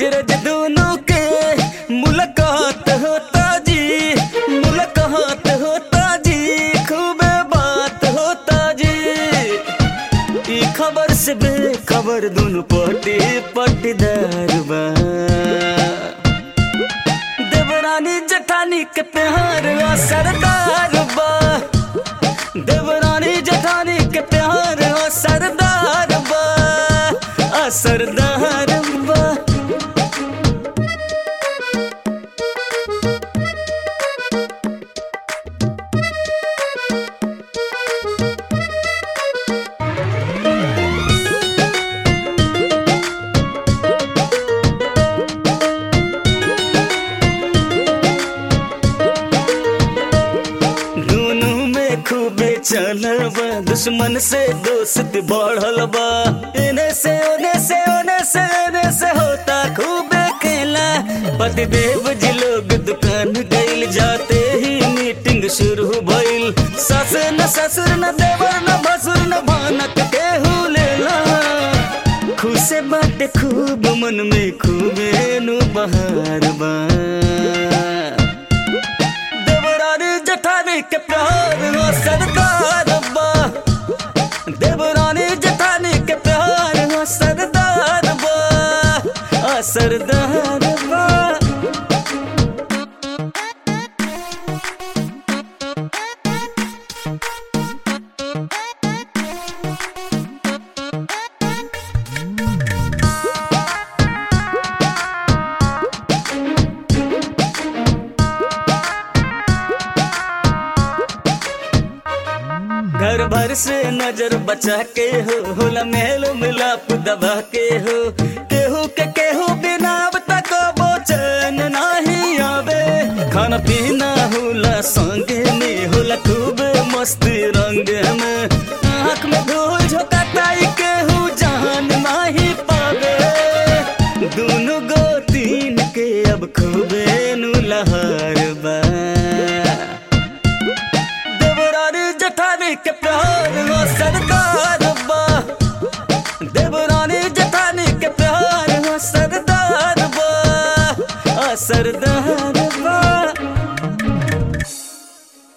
रोज दोनों के मुलाकात होता जी मुलाकात होता जी खूब बात होता जी ई खबर से बेखबर दोनों पटी पटीदार बा देवरानी जठानी के प्यार आ सरदार बा देवरानी जठानी के प्यार आ सरदार बा आ सरदार बा दोनों में खूबे चलल बा दुश्मन से दोस्त बढ़ल बा इने से ओने से ओने से एने से होता खूबे खेला पतिदेव जी लोग दुकान गइल जाते ही मीटिंग शुरू भइल सस न ससुर न देवर न भसुर न भानक केहू लेला खुशे बाटे खूब मन में खूबे नु बहार बा देवरानी जठानी के प्यार हो सरदार बा देवरानी जठानी के प्यार हो सरदार बा आ सरदार बा घर भर से नजर बचा के हो होला मेल मिलाप दबा के हो केहू के केहू बिना अब तक बोचन नहीं आवे खाना पीना होला संगे में होला खूब मस्ती रंग में आँख में धूल झोंकाताई केहू जान नहीं पावे दोनों गो तीन के अब खूबे नु लहर बा देवरानी जठानी के प्यार